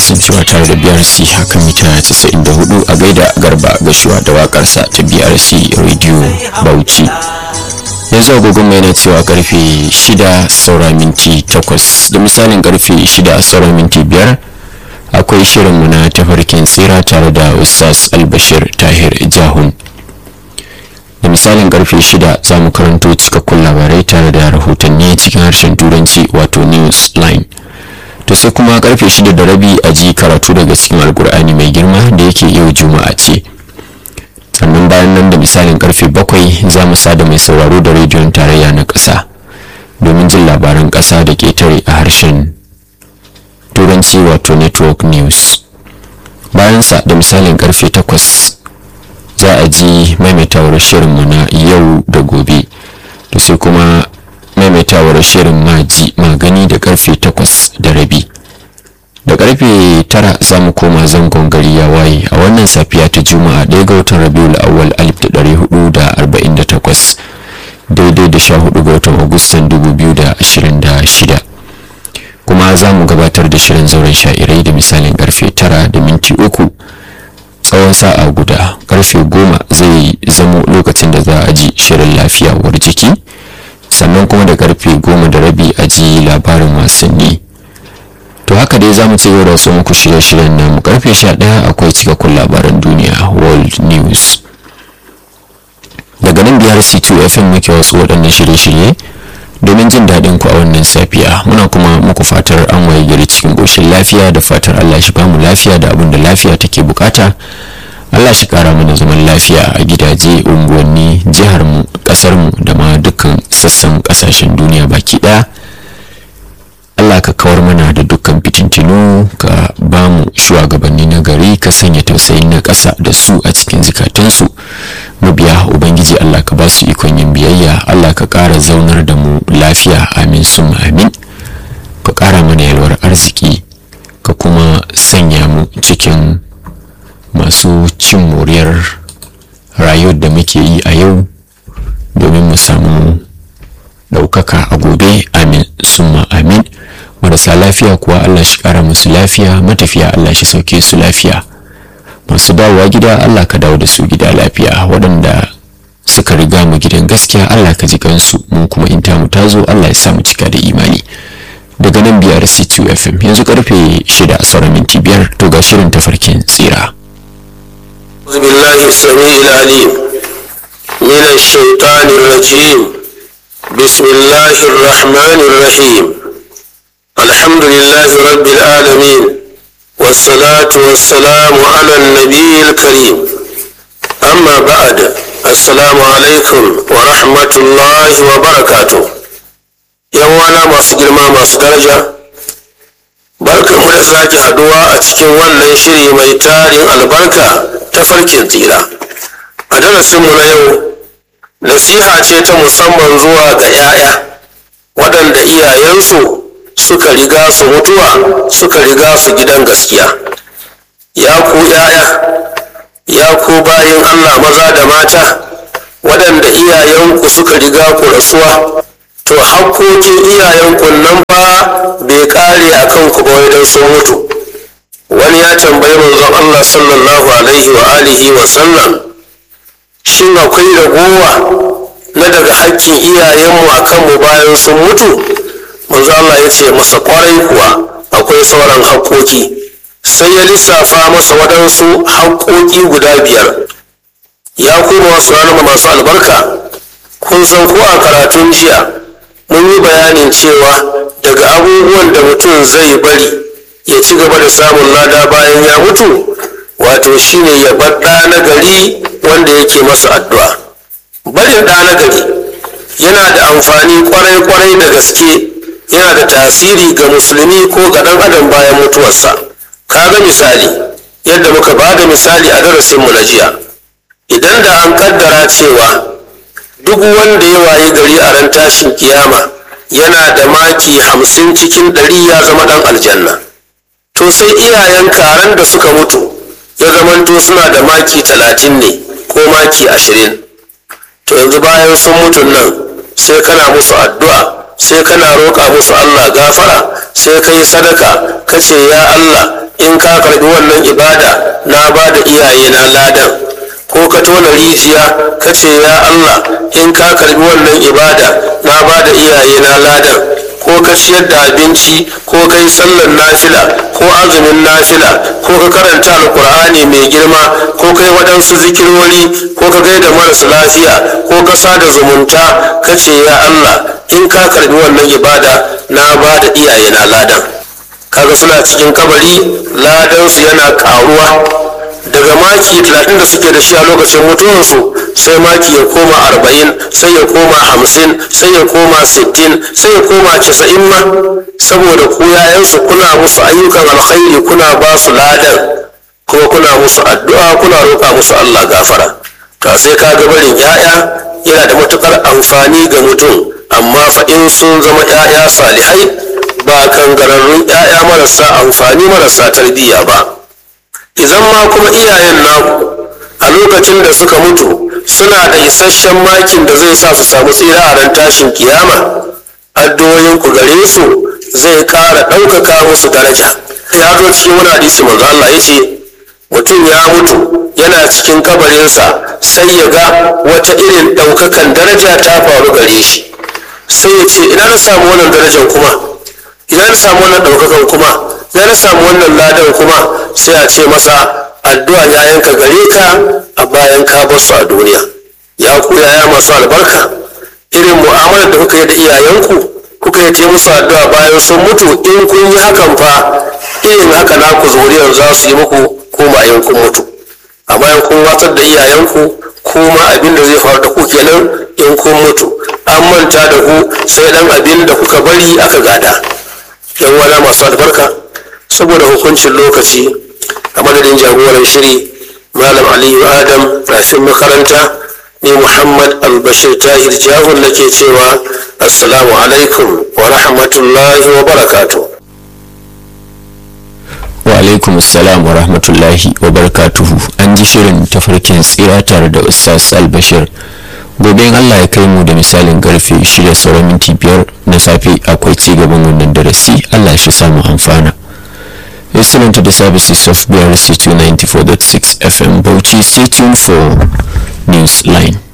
kasancewa tare da brc haka mita 94 a gaida garba gashuwa da wakarsa ta brc radio bauchi yanzu agogon mai na cewa karfe 6 saura minti 8 da misalin karfe 6 saura minti 5 akwai shirinmu na tafarkin tsira tare da ustaz albashir tahir jahun da misalin karfe 6 za mu karanto cikakkun labarai tare da rahotanni cikin harshen turanci wato news line to sai kuma karfe 6 da rabi a ji karatu daga cikin alkur'ani mai girma da yake yau juma'a ce sannan bayan nan da misalin karfe 7 za mu sada mai sauraro da rediyon tarayya na ƙasa domin jin labaran ƙasa da ƙetare a harshen turanci wato network news bayansa da misalin karfe 8 za a ji maimaitawar shirinmu na yau da gobe to sai kuma maimaitawar shirin maji magani da karfe 8 da rabi da karfe 9 za mu koma zangon gari ya waye a wannan safiya ta juma'a ɗaya ga watan rabiul awwal 1448 daidai da 14 ga watan agustan 2026 kuma za mu gabatar da shirin zauren sha'irai da misalin karfe 9 da minti uku tsawon sa'a guda karfe goma zai zamo lokacin da za a ji shirin lafiya war jiki sannan kuma da karfe goma da rabi a ji labarin wasanni to haka dai za mu ci gaba da wasu muku shirye-shiryen namu karfe sha ɗaya akwai cikakkun labaran duniya world news daga nan biyar c2 fm muke wasu waɗannan shirye-shirye domin jin daɗin ku a wannan safiya muna kuma muku fatar an waye gari cikin ƙoshin lafiya da fatar allah shi bamu lafiya da abin da lafiya take bukata allah shi kara mana zaman lafiya a gidaje unguwanni jiharmu ƙasarmu da ma dukkan sassan ƙasashen duniya baki ɗaya allah ka kawar mana da dukkan fitintinu ka ba mu shugabanni na gari ka sanya tausayin na ƙasa da su a cikin zikatansu mabiya ubangiji allah ka ba su ikon yin biyayya allah ka ƙara zaunar da mu lafiya amin sun amin ka ƙara mana yalwar arziki ka kuma sanya mu cikin masu cin moriyar rayuwar da muke yi a yau domin mu samu ɗaukaka a gobe amin summa amin marasa lafiya kuwa allah shi ƙara musu lafiya matafiya allah shi sauke su lafiya masu dawowa gida Allah ka dawo da su gida lafiya waɗanda suka riga mu gidan gaskiya Allah ka ji kansu mu kuma in tamu ta zo Allah ya samu cika da imani daga nan biyar C2 FM yanzu karfe shida sauran minti biyar to ga shirin tafarkin tsira بالله السميع العليم من الشيطان الرجيم بسم الله الرحمن الرحيم الحمد لله رب العالمين والصلاة والسلام على النبي الكريم أما بعد السلام عليكم ورحمة الله وبركاته يوانا ما سجل ما درجة barkan mu da sake haduwa a cikin wannan shiri mai tarin albarka ta farkin tsira a darasinmu na yau nasiha ce ta musamman zuwa ga 'ya'ya waɗanda iyayensu suka riga su mutuwa suka riga su gidan gaskiya ya ku yaya ya ku bayin allah maza da mata waɗanda iyayenku suka riga ku rasuwa to hakkokin iyayenku nan ba bai ƙare a kanku ba idan sun mutu wani ya tambayi manzon allah sallallahu alaihi wa alihi wa sallam shin akwai ragowa na daga hakkin iyayenmu a kanmu bayan sun mutu manzo Allah ya ce masa kwarai kuwa akwai sauran haƙƙoƙi sai ya lissafa masa waɗansu haƙƙoƙi guda biyar ya kuma wasu ranar masu albarka kun san ko a karatun jiya mun yi bayanin cewa daga abubuwan da mutum zai bari ya ci gaba da samun lada bayan ya mutu wato shine ya bar ɗa na gari wanda yake masa addu'a barin ɗa na gari yana da amfani kwarai-kwarai da gaske yana da tasiri ga musulmi ko ga ɗan adam bayan mutuwarsa kaga misali yadda muka ba da misali a darasinmu na jiya idan da an kaddara cewa duk wanda ya wayi gari a ran tashin kiyama yana da maki hamsin cikin ɗari ya zama ɗan aljanna to sai iyayen karen da suka mutu ya zamanto suna da maki talatin ne ko maki ashirin to yanzu bayan sun mutun nan sai kana musu addu'a sai kana roƙa musu Allah gafara sai ka yi sadaka ka ce ya Allah in ka ka karbi wannan ibada na ba da iyaye na ladan ko ka tona rijiya ka ce ya Allah in ka karbi wannan ibada na ba da iyaye na ladan ko ka ciyar da abinci ko ka yi sallar nafila ko azumin nafila ko ka karanta alkur'ani mai girma ko ka yi waɗansu zikirori ko ka gaida marasa lafiya ko ka sada zumunta ka ce ya Allah in ka karbi wannan ibada na ba da iyaye na ladan kaga suna cikin kabari ladansu yana karuwa daga maki 30 da suke da shi a lokacin mutuwarsu sai maki ya koma 40 sai ya koma 50 sai ya koma 60 sai ya koma 90 ma saboda ku yayansu kuna musu ayyukan alkhairi kuna ba su ladan kuma kuna musu addu'a kuna roƙa musu Allah gafara to sai ka ga barin yaya yana da matukar amfani ga mutum amma fa in sun zama yaya salihai ba kangararrun yaya marasa amfani marasa tarbiyya ba idan ma kuma iyayen naku a lokacin da suka mutu suna da isasshen makin da zai sa su samu tsira a ran tashin kiyama addu'o'in ku gare su zai ƙara ɗaukaka musu daraja ya zo cikin wani hadisi manzo Allah ya ce mutum ya mutu yana cikin kabarinsa sai ya ga wata irin ɗaukakan daraja ta faru gare shi sai ya ce ina na samu wannan darajar kuma ina na samu wannan ɗaukakan kuma ina na samu wannan ladan kuma sai a ce masa addu'a ya yanka gare ka a bayan ka bar su a duniya ya ku yaya masu albarka irin mu'amalar da kuka yi da iyayenku kuka yi ta musu addu'a bayan sun mutu in kun yi hakan fa irin haka naku zuriyar za su yi muku ko bayan kun mutu a bayan kun watsar da iyayenku kuma abin da zai faru da ku kenan in kun mutu an manta da ku sai dan abin da kuka bari aka gada yan wala masu albarka saboda hukuncin lokaci a madadin jagoran shiri malam aliyu adam rafin makaranta ni muhammad albashir tahir jahun nake cewa assalamu alaikum wa rahmatullahi wa barakatuh wa alaikum salam wa rahmatullahi wa barakatuhu an ji shirin tafarkin tsira tare da ustaz albashir gobe in allah ya kai mu da misalin karfe shida sauran minti biyar na safe akwai ci gaban wannan darasi allah shi samu amfana listening to the services of brc 294.6 fm bauchi stay tuned for news line